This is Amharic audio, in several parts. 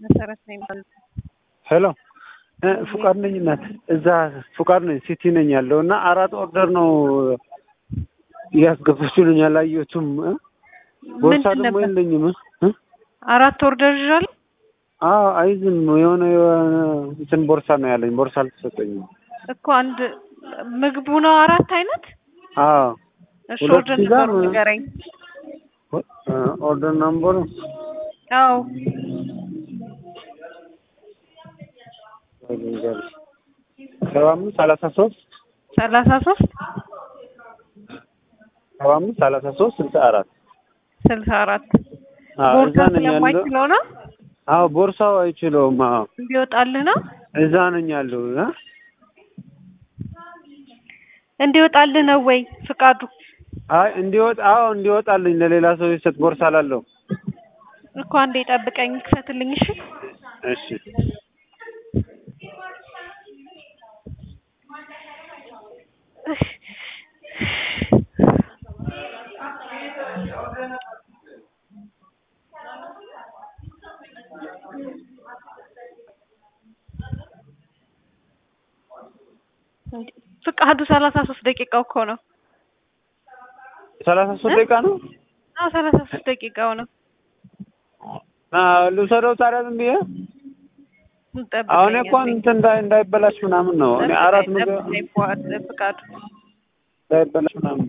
መሰረት ነው የሚባለው። ሄሎ ፉቃድ ነኝ እናት። እዛ ፉቃድ ነኝ ሲቲ ነኝ ያለው እና አራት ኦርደር ነው እያስገባችሁልኝ አላየሁትም። ቦርሳ ምንድን ደግሞ ነበር? የለኝም። አራት ኦርደር ይዣለሁ። አዎ አይዝም የሆነ የሆነ እንትን ቦርሳ ነው ያለኝ። ቦርሳ አልተሰጠኝም። እኮ አንድ ምግቡ ነው አራት አይነት። አዎ እሺ ሁለት ኦርደር ፒዛ ነበሩ ምን- ንገረኝ። ኦርደር ናምበሩ አዎ ሰባ አምስት ሰላሳ ሶስት ሰላሳ ሶስት ሰባ አምስት ሰላሳ ሶስት ስልሳ አራት ስልሳ አራት አዎ ቦርሳ እዛ ነኝ ያለው። ስለማይችለው ነው አዎ ቦርሳው አይችለውም። አዎ እንዲወጣልህ ነው እዛ ነኝ ያለው እ እንዲወጣልህ ነው ወይ ፍቃዱ? አይ እንዲወጣ አዎ እንዲወጣልኝ ለሌላ ሰው ይሰጥ ቦርሳ ላለው እኮ አንዴ ጠብቀኝ፣ ክፈትልኝ። እሺ እሺ ፍቃዱ ሰላሳ ሶስት ደቂቃው እኮ ነው። ሰላሳ ሶስት ደቂቃ ነው። አዎ ሰላሳ ሶስት ደቂቃው ነው። አዎ ልውሰደው ታዲያ ዝም ብዬ ጠብቀኝ አሁን እኮ አንዴ። እንትን እንዳይ እንዳይበላሽ ምናምን ነው እኔ አራት ጠብቀኝ፣ ምግብ ጠብቀኝ ፉአድ፣ ፍቃዱ እንዳይበላሽ ምናምን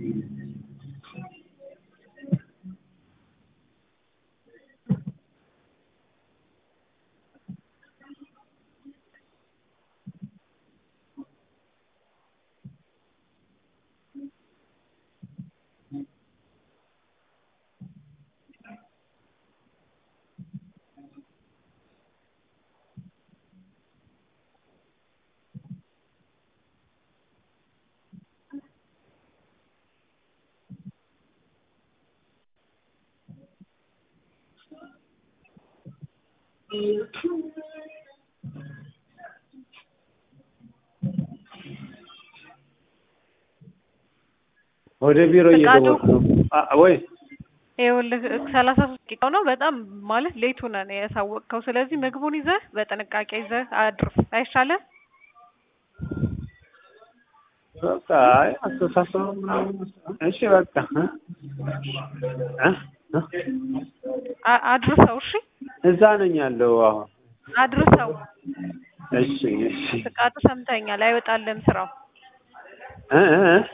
ወደ ቢሮ ፍቃዱ? እየገባሁ ነው። አ- ወይ ይኸውልህ ሰላሳ ሶስት ደቂቃው ነው። በጣም ማለት ሌቱ ነን ያሳወቅከው። ስለዚህ ምግቡን ይዘህ በጥንቃቄ ይዘህ አድርስ አይሻልም? በቃ አይ አስተሳሰቡ ምናምን እሺ በቃ እ? እ? እ? አ- አድርሰው። እሺ እዛ ነኝ ያለው አሁን አድርሰው። እሺ እሺ ፍቃዱ ሰምተኛል። አይወጣልህም ስራው እ እ እ